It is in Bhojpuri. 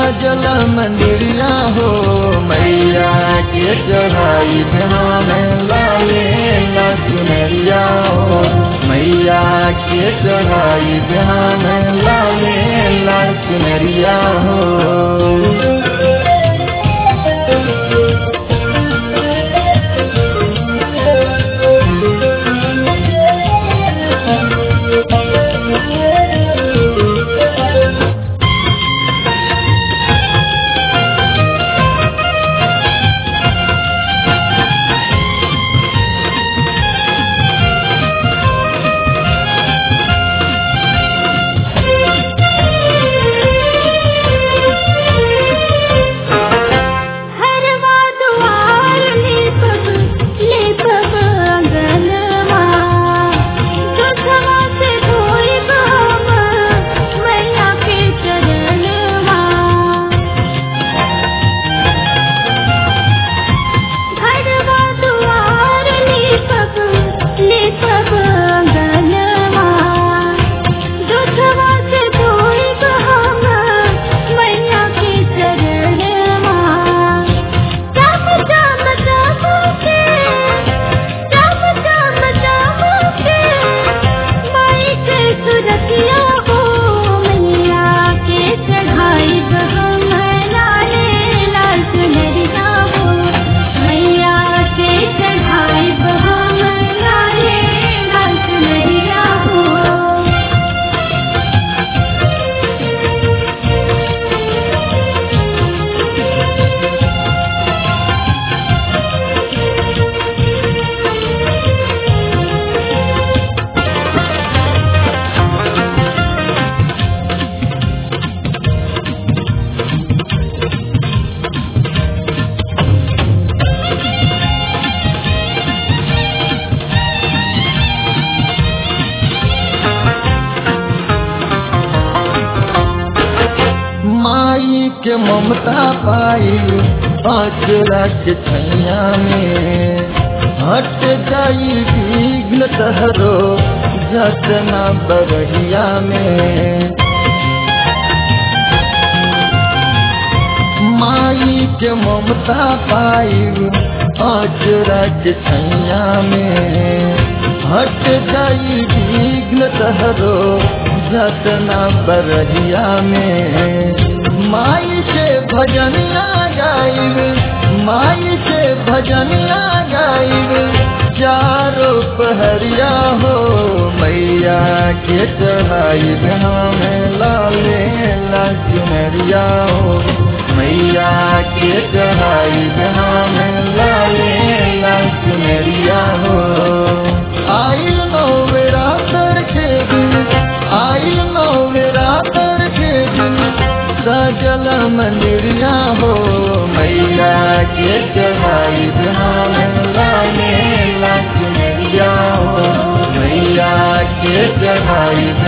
सजल मंदिरिया हो मैया के चढ़ाई ध्यान लाले लक्ष्मरिया हो मैया के चढ़ाई ध्यान लाले लक्ष्मरिया हो हरवा दुआर लेपब लेपब अंगनमा जोधवा से धोइब हम मैया के चरणवा हरवा दुआर लेपब लेपब अंगनमा जोधवा से धोइब हम मैया के चरणवा चम चम चमके चम चम चमके माई के सुरतिया हो मैया के चढ़ाई हम लाले लाल चुनरिया हो मैया के चढ़ाई हम लाले लाल चुनरिया हो माई के ममता पाई अचरा के छैया में हट जाई विघ्न तहरो जतना बरहिया में माई के ममता पाई अचरा के छैया में हट जाई विघ्न तहरो जतना बरहिया में माई से भजनिया गाइब माई से भजनिया गाइब चारो पहरिया हो मैया के चढ़ाई हमें लाले लक्ष्मरिया हो मैया के चढ़ाई हमें लाले लक्ष्मरिया हो आइल नो मेरा तर के दिन आइल नो मेरा तर के दिन सजल मंदिरिया हो मैया के चढ़ाई हमें लाले लक्ष्मरिया हो मैया के चढ़ाई